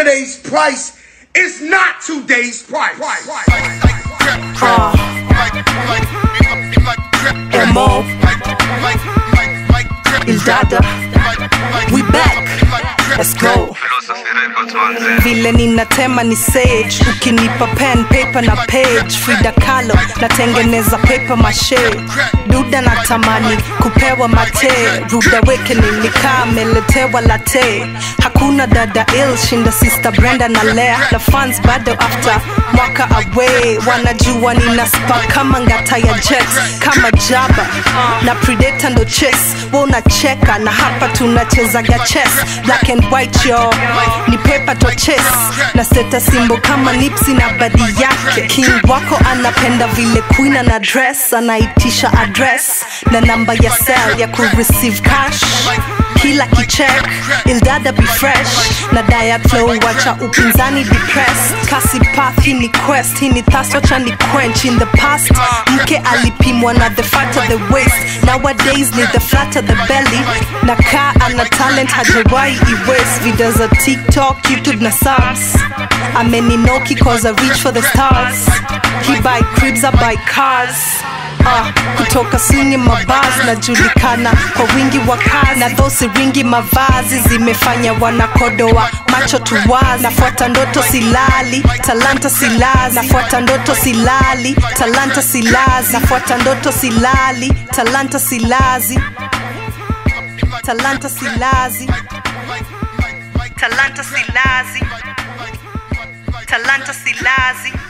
Yesterday's price is not today's price. Mo, Ildada, we back. Let's go. Philosophy Records manze. vile ninatema ni sage ukinipa pen paper na page frida kalo natengeneza paper mashe duda natamani kupewa mate ruda awakening nikaa meletewa late hakuna dada ill shinda sister brenda na lea na fans bado after mwaka away wanajua nina spa kama ngata ya jet kama jaba na predator ndo chess wa unacheka na hapa tunachezaga chess black and white yo ni paper to chess na seta simbo kama nipsi na badi yake king wako anapenda vile queen ana dress anaitisha address na namba ya sel ya kureceive cash kila kichek ildada be fresh na diet flow wacha upinzani depressed kasi path hii ni quest hii ni thirst wacha ni quench in the past mke alipimwa na the fatter the waist nowadays ni the flatter the belly na kaa ana talent hajawai iwes video za tiktok youtube na subs ameninoki cause i reach for the stars he buy cribs i buy cars Uh, kutoka sini mabaz najulikana kwa wingi wa kazi na dhosi ringi mavazi zimefanya wanakodoa macho tuwazi nafuata ndoto silali talanta silazi nafuata ndoto silali talanta silazi nafuata ndoto silali talanta silazi talanta silazi talanta silazi talanta silazi